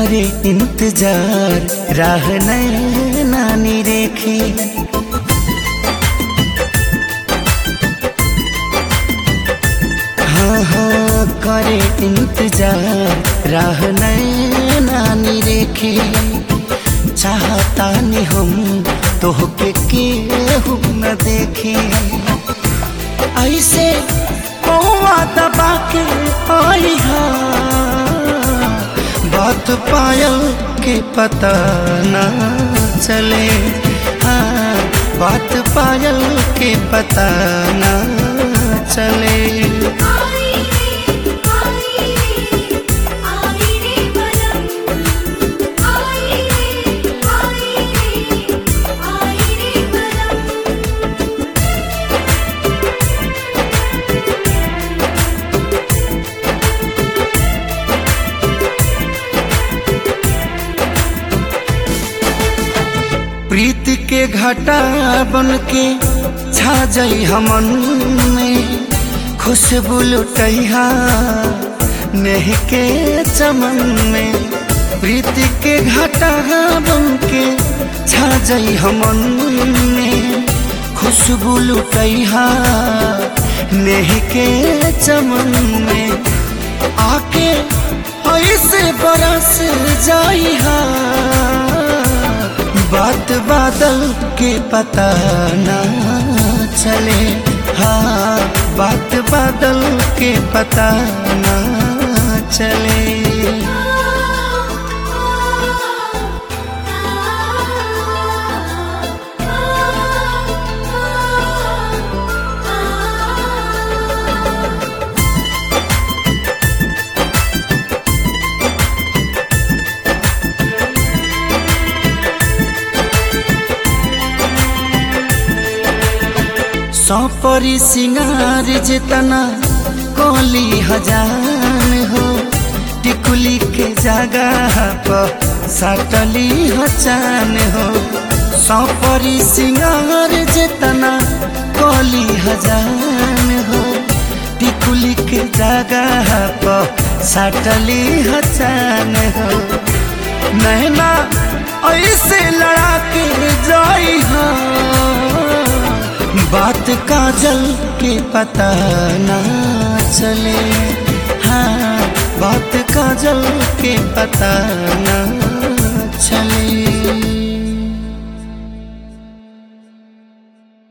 करे इंतजार राह नानी रेखे हाँ हाँ करे इंतजार राह नानी रेखे चाहता नहीं हम तोहके केहू न देखे ऐसे कौआ दबा के आई हा बात पायल के पता न चले हाँ बात पायल के पता न चले आई रे आई रे आई रे बलम आई रे आई रे आई रे बलम प्रीति के घटा बन के छा जाई हमन में खुशबू लुटैहा नेह के चमन में प्रीति के घटा बन के छा जाई हमन में खुशबू लुटैहा नेह के चमन में आके ऐसे बरस जाई हा बात बादल के पता ना चले हाँ बात बादल के पता ना चले सौपरी सिंगार जितना कोली हजान हो टिकुली के जगह पर सटली हचान हो सौपरी सिंगार जितना कोली हजान हो टिकुली के जगह पर सटली हचान हो नैना ऐसे लड़ा के जाई हाँ बात काजल के पता ना चले हाँ बात काजल के पता ना चले